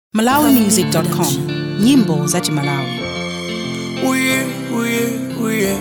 malawimusic.com nyimbo za chimalawi Uye, uye, uye.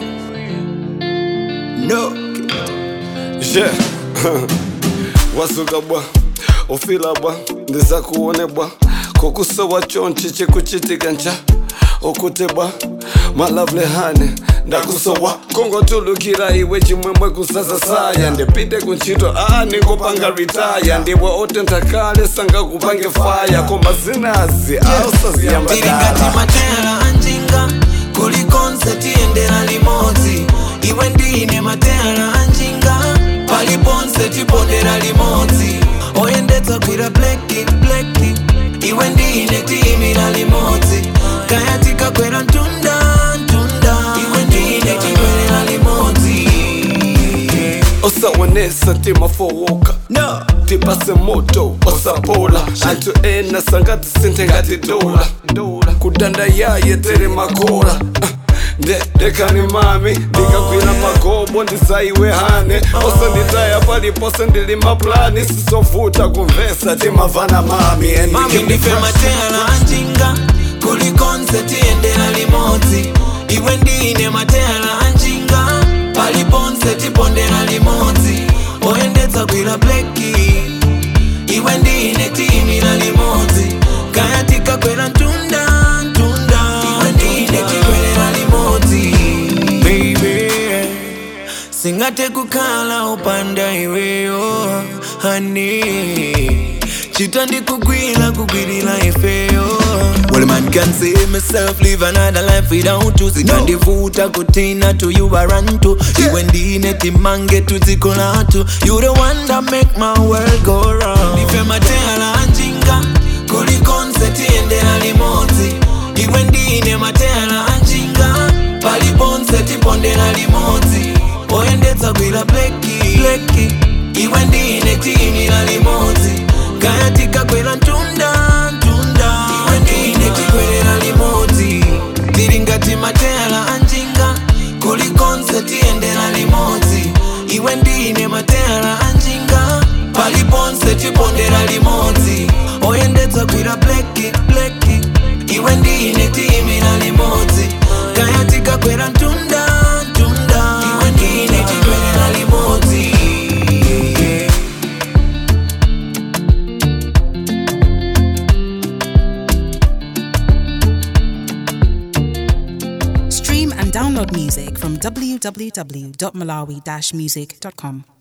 No. Yeah. wasuka bwa ufila bwa ndiza kuone bwa kokusowa chonchi chikuchitika ncha okute bwa malavule hane ndakusowa kongotulukira iwe chimwemwe kusasa saya ndipite kuntchito a nikupanga ritaya ndiwe otenthakale sangakupange faya koma zinazi ausaziyamba Tiri ngati matera anjinga kuli konseti endera limodzi iwe ndine matera anjinga pali ponse tipondera limodzi oyendetsa kwira bleki bleki iwe ndine tiyimira limodzi kaya tikakwera mtunda mtunda iwe ndine tikwerera limodzi osaonesa timafowoka no tipase moto osapola anthu ena sangati sinthe ngati dola kudanda yaye tere makola Ah, nde dekani mami ndikagwira magobo ndisaiwe hane osanditaya palipose ndili maplani sisovuta kumvesa timavana mami and we mami can be ndife friends. matera anjinga kuli konseti endera limodzi iwe ndine matera anjinga pali ponse tipondera limodzi oyendetsa gwira bleki iwe ndine tiyimira limodzi kaya tikakwera mtunda mtunda iwe ndine tikwerera limodzi baby singate kukhala upanda iweyo hani chita ndikugwira kugwirira ifeyo Well, man can say myself live another life without you zikandivuta kutina to you I run to iwe ndine timange tuzikolatu you the one that make my world go round ife matera anjinga kuli konseti endera limodzi iwe ndine matera anjinga pali ponse tipondera limodzi oyendetsa gwira bleki bleki iwe ndine tiyimira limodzi kaya tikakwera mtunda mtunda iwe ndine tikwerera limodzi tiri ngati matera anjinga kuli konse tiyendera limodzi iwe ndine matera anjinga pali ponse tipondera limodzi oyendetsa gwira bleki bleki iwe ndine tiyimira limodzi kaya tikakwera mtunda mtunda iwe ndine tikwerera limodzi stream and download music from www.malawi-music.com